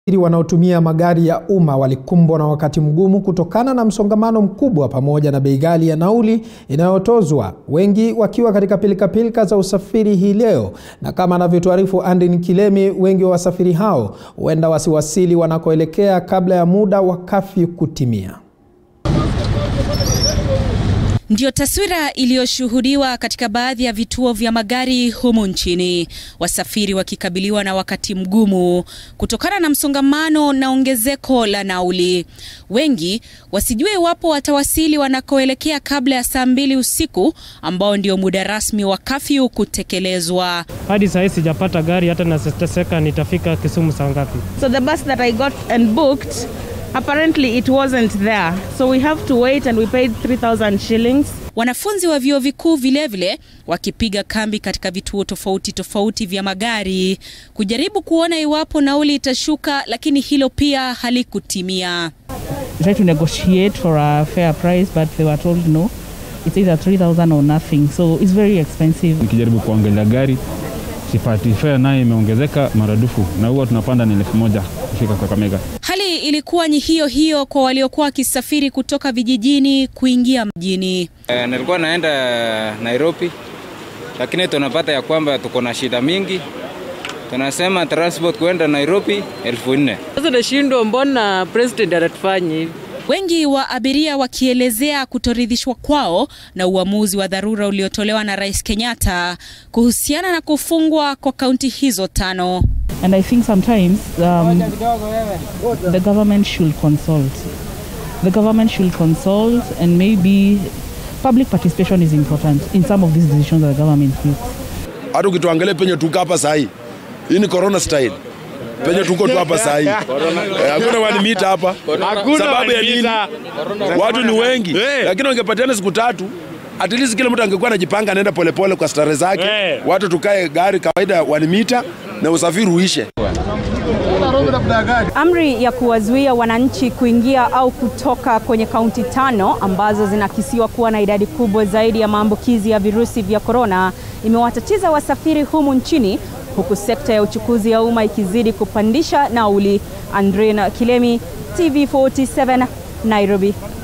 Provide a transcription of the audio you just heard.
wanaotumia magari ya umma walikumbwa na wakati mgumu kutokana na msongamano mkubwa pamoja na bei ghali ya nauli inayotozwa, wengi wakiwa katika pilikapilika za usafiri hii leo. Na kama anavyotuarifu Andin Kilemi, wengi wa wasafiri hao huenda wasiwasili wanakoelekea kabla ya muda wa kafyu kutimia. Ndiyo taswira iliyoshuhudiwa katika baadhi ya vituo vya magari humu nchini, wasafiri wakikabiliwa na wakati mgumu kutokana na msongamano na ongezeko la nauli, wengi wasijue iwapo watawasili wanakoelekea kabla ya saa mbili usiku ambao ndio muda rasmi wa kafyu kutekelezwa. Hadi saa hii sijapata gari, hata nateseka nitafika Kisumu saa ngapi? So the bus that I got and booked apparently it wasn't there so we have to wait and we paid 3000 shillings Wanafunzi wa vyuo vikuu vilevile wakipiga kambi katika vituo tofauti tofauti vya magari kujaribu kuona iwapo nauli itashuka, lakini hilo pia halikutimia. We tried to negotiate for a fair price but they were told no it's either 3000 or nothing so it's very expensive Nikijaribu kuangalia gari sipati, fare nayo imeongezeka maradufu, na huwa tunapanda ni elfu moja kufika Kakamega. Hali ilikuwa ni hiyo hiyo kwa waliokuwa wakisafiri kutoka vijijini kuingia mjini. Eh, nilikuwa naenda Nairobi, lakini tunapata ya kwamba tuko na shida mingi. Tunasema transport kwenda Nairobi elfu nne. Sasa nashindwa, mbona president anatufanya hivi? Wengi wa abiria wakielezea kutoridhishwa kwao na uamuzi wa dharura uliotolewa na Rais Kenyatta kuhusiana na kufungwa kwa kaunti hizo tano. and I think sometimes um, the government should consult the government should consult and maybe public participation is important in some of these decisions that the government makes hata ukituangalia penye tuko hapa sahi, hii ni corona style penye tuko tu hapa sahi, Eh, hakuna one meter hapa. Sababu ya nini? Watu ni wengi, lakini wangepatiana siku tatu at least kila mtu angekuwa anajipanga anaenda polepole kwa stare zake, watu tukae gari kawaida one meter na usafiri uishe. Amri ya kuwazuia wananchi kuingia au kutoka kwenye kaunti tano ambazo zinakisiwa kuwa na idadi kubwa zaidi ya maambukizi ya virusi vya korona imewatatiza wasafiri humu nchini huku sekta ya uchukuzi ya umma ikizidi kupandisha nauli. Andrina Kilemi, TV47, Nairobi.